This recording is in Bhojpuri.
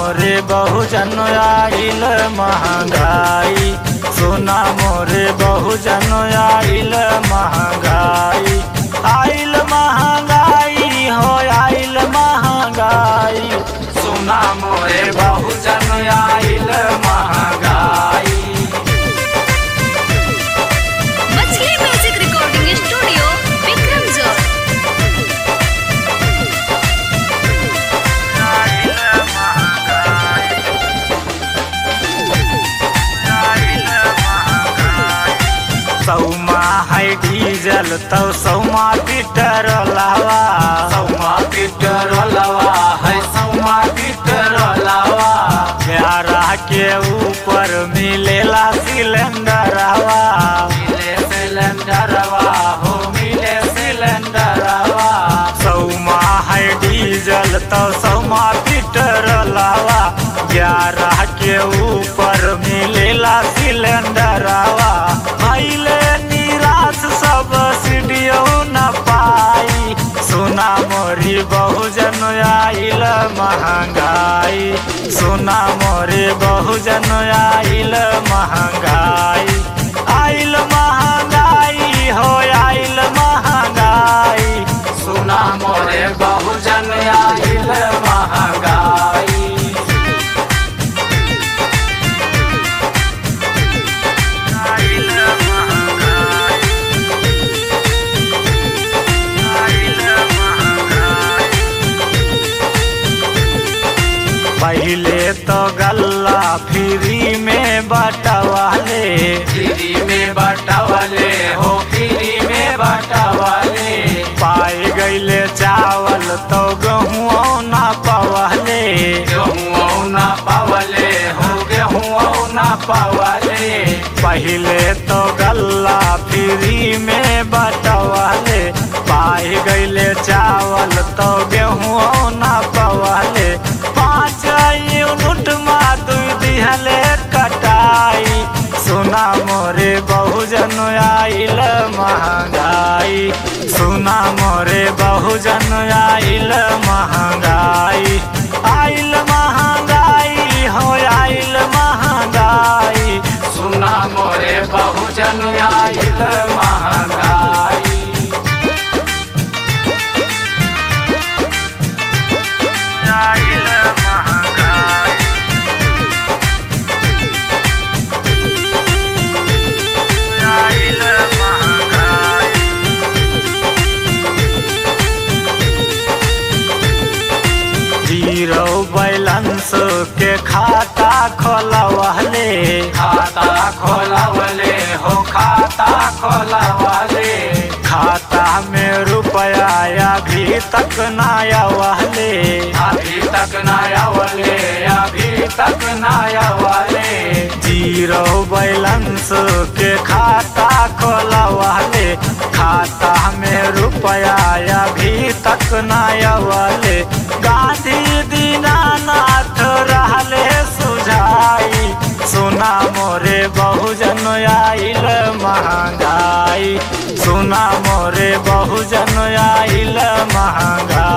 मोरे बहुजन आइल महंगाई सुना मोरे बहुजन आइल महंगाई आइल महंगाई हो आइल महंगाई सुना मोरे बहुजन आइल महंगाई मछली म्यूजिक रिकॉर्डिंग स्टूडियो विक्रम जोर सौमा है डीजल तो सौमा पीटर लावा सौमा पीटर लावा है सौमा पीटर लावा प्यारा के ऊपर मिलेला सिलेंडरवा मिले सिलेंडरवा हो मिले सिलेंडरवा सौमा है डीजल तो सौमा पीटर लावा ग्यारह के ऊपर मिलेला सिलेंडरवा भैले निराश सब सीढ़ियों न पाई सुना मोरी बहुजन आइल महंगाई सुना मोरे बहुजन आइल महंगाई आइल महंगाई हो आइल महंगाई सुना मोरे बहुजन आइल महंगाई आइल महंगाई आइल महंगाई पहले तो गल्ला फ्री में बटवाले फ्री में बटवाले हो फ्री में बटवाले पाए गईले चावल तो गेहूँ ना पवले गेहूँ ना पवले हो गेहूँ ना पवले पहले तो गल्ला फ्री में बटवाले पाए गईले चावल तो गेहूँ ना पवले पाँच यूनिट मा दू दिहले कटाई सुना मोरे बहुजन आइल महंगाई सुना मोरे बहुजन आइल महंगाई आइल महंगाई हो आइल महंगाई सुना मोरे बहुजन आइल महंगाई आइल महंगाई आइल महंगाई जीरो बैलेंस के खाता खोलवले खाता खोलवले हो खाता खोलवले खाता में रुपया अभी तक ना आवले अभी तक ना आवले अभी तक ना आवले जीरो बैलेंस के खाता खोलवले खाता में रुपया अभी तक ना आवले गांधी दीनानाथ रहले सुझाई सुना मोरे बहुजन आइल महंगाई सुना मोरे बहुजन आइल महंगाई